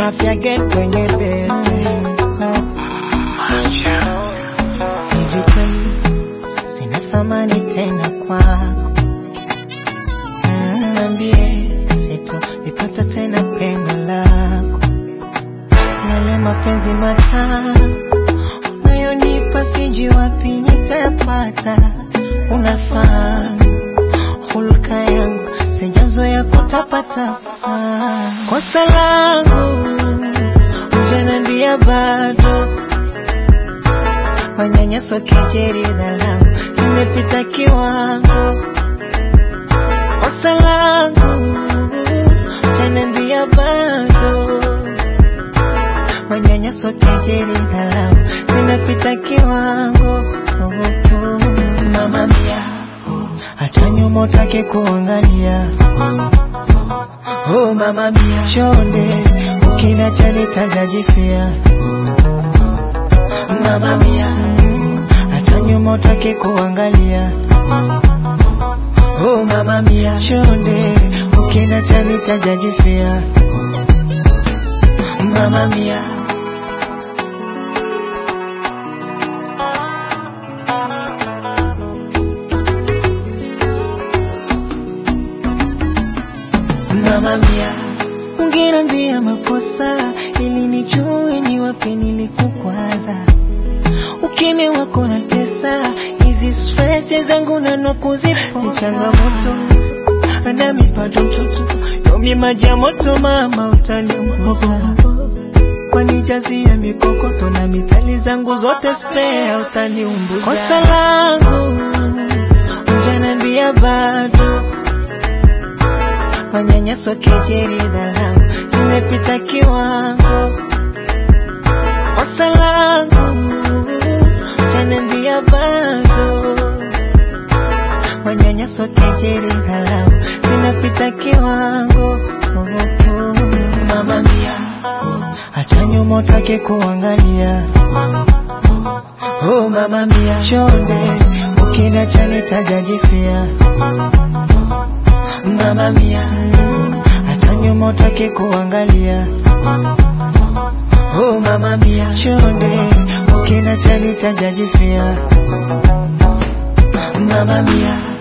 mafia game kwenye bete hivi kweli sina thamani tena kwako Mm, Niambie sitolipata tena pengo lako yale mapenzi matamu unayonipa sijui wapi nitapata unafahamu hulka yangu sijazoea kutapatapa kosa langu ujanambia bado manyanyaso kejeri dhalau zimepita kiwango kosa langu ujanambia bado manyanyaso kejeri dhalau zinapita kiwango oh, oh. mama mia hata nyuma utake kuangalia oh mama mia chonde ukina chani tajajifia mama mia hata nyuma utake kuangalia oh mama mia chonde ukina chani tajajifia mama mia mama mia ungeniambia makosa ili nijue ni wapi nilikukwaza ukimya wako na tesa hizi stress zangu nano kuzipoza ni changamoto nami bado mtoto yomi maji ya moto mama utaniunguza wanijazia mikokoto na mithali zangu zote spare utaniumbuza kosa langu ujanambia bado manyanyaso kejeri dhalau zimepita kiwango kosa langu ujanambia bado manyanyaso kejeri dhalau zinapita kiwango oh, oh. mama mia hata nyuma utake kuangalia oh mama mia chonde ukina chani tajajifia mama mia hata nyuma utake kuangalia oh mama mia chonde ukina chani tajajifia mama mia